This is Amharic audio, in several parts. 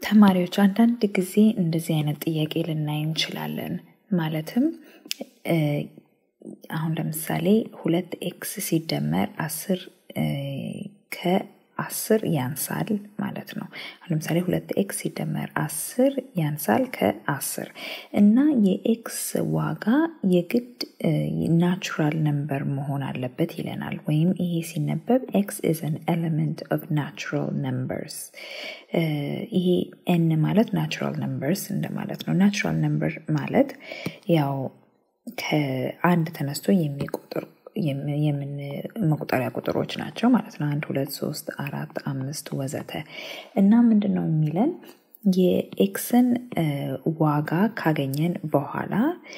ተማሪዎች አንዳንድ ጊዜ እንደዚህ አይነት ጥያቄ ልናይ እንችላለን። ማለትም አሁን ለምሳሌ ሁለት ኤክስ ሲደመር አስር ከአስር ያንሳል ማለት ነው። አሁን ለምሳሌ ሁለት ኤክስ ሲደመር አስር ያንሳል ከአስር እና የኤክስ ዋጋ የግድ ናቹራል ነምበር መሆን አለበት ይለናል። ወይም ይሄ ሲነበብ ኤክስ ኢዝ አን ኤሌመንት ኦፍ ናቹራል ነምበርስ። ይሄ ኤን ማለት ናቹራል ነምበርስ እንደማለት ነው። ናቹራል ነምበር ማለት ያው ከአንድ ተነስቶ የሚቆጥር የምን መቁጠሪያ ቁጥሮች ናቸው ማለት ነው። አንድ ሁለት ሶስት አራት አምስት ወዘተ እና ምንድን ነው የሚለን የኤክስን ዋጋ ካገኘን በኋላ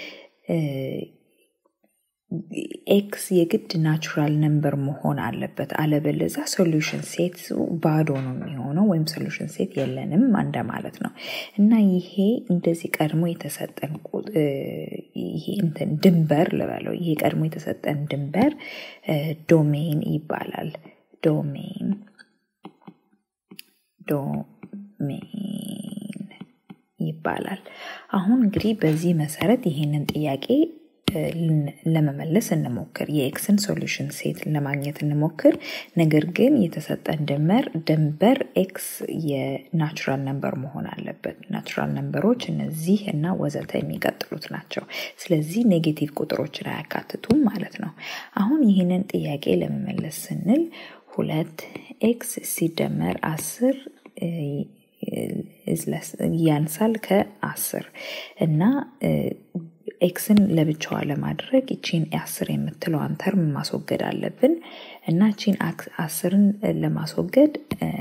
ኤክስ የግድ ናቹራል ነምበር መሆን አለበት። አለበለዛ ሶሉሽን ሴት ባዶ ነው የሚሆነው ወይም ሶሉሽን ሴት የለንም እንደማለት ነው እና ይሄ እንደዚህ ቀድሞ የተሰጠን ይሄ እንትን ድንበር ልበለው ይሄ ቀድሞ የተሰጠን ድንበር ዶሜን ይባላል። ዶሜን ዶሜን ይባላል። አሁን እንግዲህ በዚህ መሰረት ይሄንን ጥያቄ ለመመለስ እንሞክር። የኤክስን ሶሉሽን ሴት ለማግኘት እንሞክር። ነገር ግን የተሰጠን ድምር ድንበር ኤክስ የናቹራል ነምበር መሆን አለበት። ናቹራል ነምበሮች እነዚህ እና ወዘተ የሚቀጥሉት ናቸው። ስለዚህ ኔጌቲቭ ቁጥሮችን አያካትቱም ማለት ነው። አሁን ይህንን ጥያቄ ለመመለስ ስንል ሁለት ኤክስ ሲደመር አስር ያንሳል ከአስር እና ኤክስን ለብቻዋ ለማድረግ ይቺን አስር የምትለዋን ተርም ማስወገድ አለብን እና ይቺን አስርን ለማስወገድ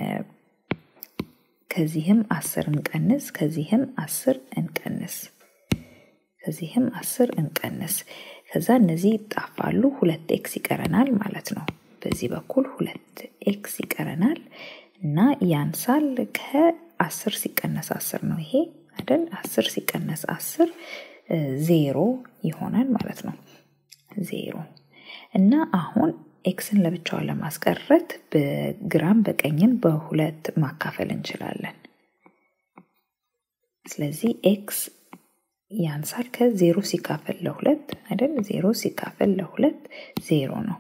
ከዚህም አስር እንቀንስ፣ ከዚህም አስር እንቀንስ፣ ከዚህም አስር እንቀንስ። ከዛ እነዚህ ይጣፋሉ። ሁለት ኤክስ ይቀረናል ማለት ነው። በዚህ በኩል ሁለት ኤክስ ይቀረናል እና ያንሳል ከአስር ሲቀነስ አስር ነው ይሄ አይደል? አስር ሲቀነስ አስር ዜሮ ይሆናል ማለት ነው። ዜሮ እና አሁን ኤክስን ለብቻዋ ለማስቀረት በግራም በቀኝም በሁለት ማካፈል እንችላለን። ስለዚህ ኤክስ ያንሳል ከዜሮ ሲካፈል ለሁለት አይደል? ዜሮ ሲካፈል ለሁለት ዜሮ ነው።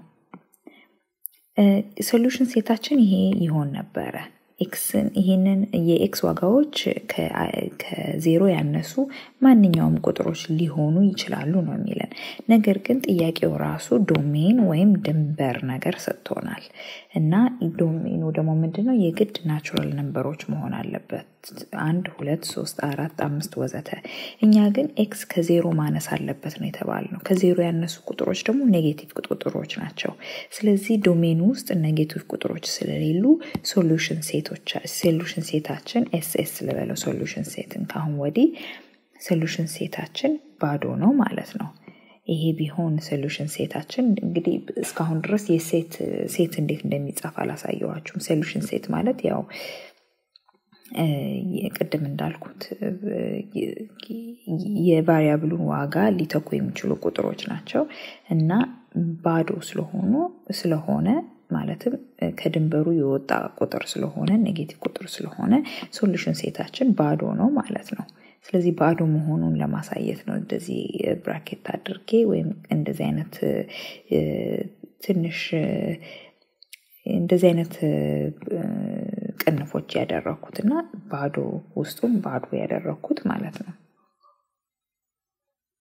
ሶሉሽን ሴታችን ይሄ ይሆን ነበረ። ኤክስን ይህንን የኤክስ ዋጋዎች ከዜሮ ያነሱ ማንኛውም ቁጥሮች ሊሆኑ ይችላሉ ነው የሚለን። ነገር ግን ጥያቄው ራሱ ዶሜን ወይም ድንበር ነገር ሰጥቶናል እና ዶሜኑ ደግሞ ምንድነው የግድ ናቹራል ነንበሮች መሆን አለበት። አንድ ሁለት ሶስት አራት አምስት ወዘተ። እኛ ግን ኤክስ ከዜሮ ማነስ አለበት ነው የተባልነው። ከዜሮ ያነሱ ቁጥሮች ደግሞ ኔጌቲቭ ቁጥሮች ናቸው። ስለዚህ ዶሜኑ ውስጥ ኔጌቲቭ ቁጥሮች ስለሌሉ ሶሉሽን ሴቶች ሶሉሽን ሴታችን ኤስኤስ ልበለው ሶሉሽን ሴትን ካሁን ወዲህ ሶሉሽን ሴታችን ባዶ ነው ማለት ነው። ይሄ ቢሆን ሶሉሽን ሴታችን እንግዲህ እስካሁን ድረስ የሴት ሴት እንዴት እንደሚጻፍ አላሳየዋችሁም። ሶሉሽን ሴት ማለት ያው ቅድም እንዳልኩት የቫሪያብሉን ዋጋ ሊተኩ የሚችሉ ቁጥሮች ናቸው እና ባዶ ስለሆኑ ስለሆነ ማለትም ከድንበሩ የወጣ ቁጥር ስለሆነ ኔጌቲቭ ቁጥር ስለሆነ ሶሉሽን ሴታችን ባዶ ነው ማለት ነው። ስለዚህ ባዶ መሆኑን ለማሳየት ነው እንደዚህ ብራኬት አድርጌ ወይም እንደዚህ አይነት ትንሽ እንደዚህ አይነት ቅንፎች ያደረኩት እና ባዶ ውስጡም ባዶ ያደረኩት ማለት ነው።